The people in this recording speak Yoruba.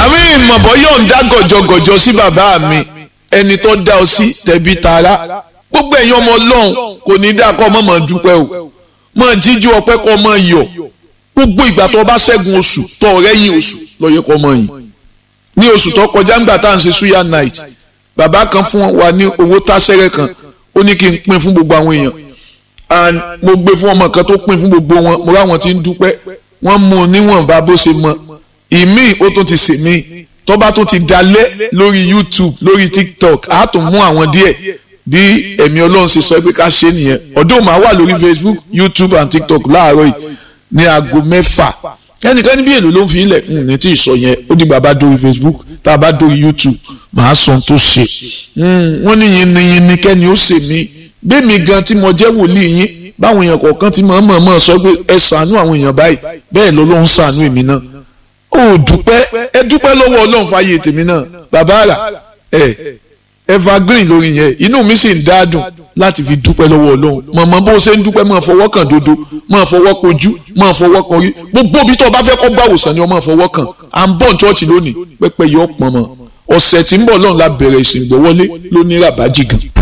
àmì ìmọ̀bọ̀ yóò ń dá gọ̀jọ̀gọ̀jọ̀ sí bàbá mi ẹni tó dá ọ sí tẹ̀bí tara gbogbo ẹ̀yin ọmọ ọlọ́run kò ní dá kọ́ mọ̀mọ́ dúpẹ́ o mọ̀ jíjú ọpẹ́ kọ́ mọ̀ yọ̀ gbogbo ìgbà tó bá ṣẹ́gun oṣù tó rẹ́yìn oṣù lọ́yẹ kọ́ mọ̀ yìí ní oṣù tó kọjá ńgbà tá à ń ṣe suya night bàbá kan fún wa ní owó táṣẹ́rẹ́ kan ó ní kí n pín fún gbogbo àwọn èèyàn and mo gbé fún ọmọ kan tó pín fún gbogbo wọn mo ráwọn tí ń dúpẹ́ wọ́n mú un níwọ̀nba bó ṣe mọ ìmíì ó tún ti sè mí tó bá tún ti dalẹ̀ lórí youtube lórí tiktok á tún mú àwọn díẹ̀ bí ẹ̀mí ọlọ́run ṣe sọ pé ká ṣe nìyẹn ọdún máa wà lórí facebook youtube and tiktok láàárọ̀ yìí ní aago mẹ́fà ẹnìkan níbi èlò ló ń fi ilẹ̀ ní tí ì sọ yẹn ó di bàbá dórí facebook tá a bá dórí youtube màá sọ tó ṣe wọ́n ní yinniyinni kẹ́ni ó ṣe mí bẹ́ẹ̀mi gan tí mo jẹ́ wòlíì yín báwọn èèyàn kọ̀ọ̀kan ti mọ̀ mọ̀ mọ̀ sọ pé ẹ ṣàánú àwọn èèyàn báyìí bẹ́ẹ̀ lọ́lọ́run ṣàánú èmi náà ó dúpẹ́ ẹ dúpẹ́ lọ́wọ́ ọlọ́run fàyè tèmi náà bàbá rà ẹ evergreen lórí yẹn inú mi sì ń dáadùn láti fi dúpẹ́ lọ́wọ́ ọlọ́run mọ̀mọ́ bó ṣe ń dúpẹ́ máa fọwọ́ kàn dodo máa fọwọ́ kojú máa fọwọ́ kan orí gbogbo ibi tó o bá fẹ́ kọ́ gbà wòsàn ni o máa fọwọ́ kàn à ń bọ̀ ní ṣọ́ọ̀ṣì lónìí pẹ́pẹ́ yọ pọ̀n mọ́ ọ̀sẹ̀ tí ń bọ̀ lọ́run la bẹ̀rẹ̀ ìsìn ìgbọ́wọ́lé lóní ràbájì gan